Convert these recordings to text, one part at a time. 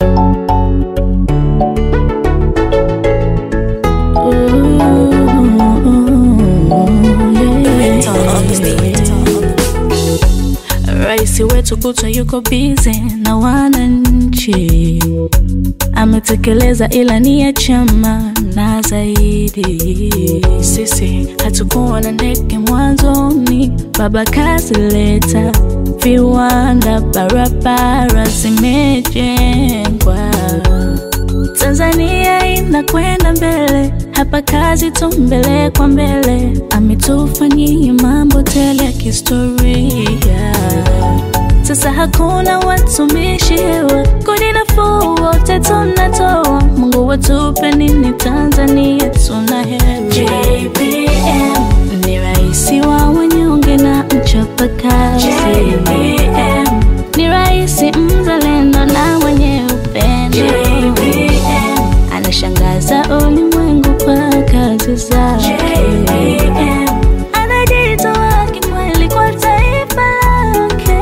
Rais wetu kutwa yuko bize na wananchi, ametekeleza ilani ya chama na zaidi. Sisi hatukuwa na ndege mwanzoni, baba kazileta, viwanda, barabara zimejengwa. Tanzania inakwenda mbele, hapa kazi tu mbele kwa mbele. Ametufanyia mambo tele ya kihistoria. Sasa hakuna watumishi hewa, kodi nafuu wote tunatoa. Mungu watupe nini Tanzania, tuna heri. JPM ni rais wa wanyonge na mchapakazi. JPM ni rais mzalendo na mwenye upendo. JPM anashangaza ulimwengu kwa kazi zake. JPM anajitoa kikweli kwa taifa lake.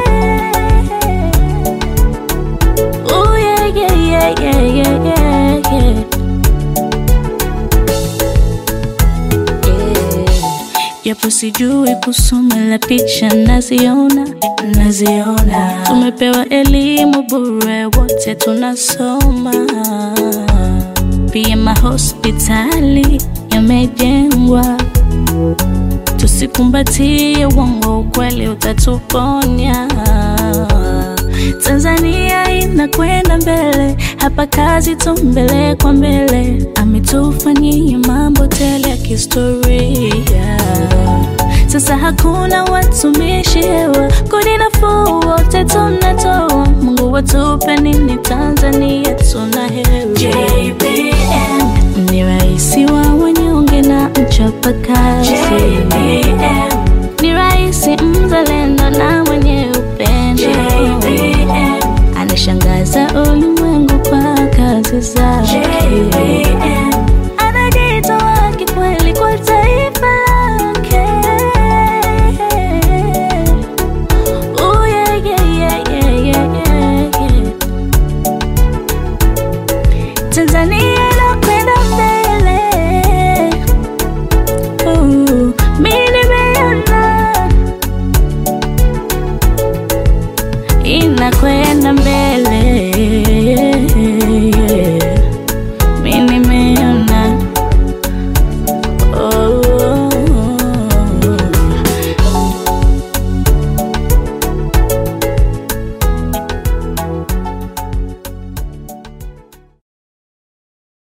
Oh, yeah, yeah, yeah, yeah, yeah, yeah, yeah. Japo sijui kusoma la picha naziona, naziona. Tumepewa elimu bure, wote tunasoma. Pia mahospitali yamejengwa. Tusikumbatie uongo, ukweli utatuponya. Tanzania inakwenda mbele, hapa kazi tu mbele kwa mbele. Ametufanyia mambo tele ya kihistoria. Sasa hakuna watumishi hewa, kodi nafuu wote tunatoa. Mungu watupe nini Tanzania, tuna heri. JPM ni rais wa wanyonge na mchapakazi. JPM ni rais mzalendo na mwenye upendo. JPM anashangaza ulimwengu kwa kazi zake. JPM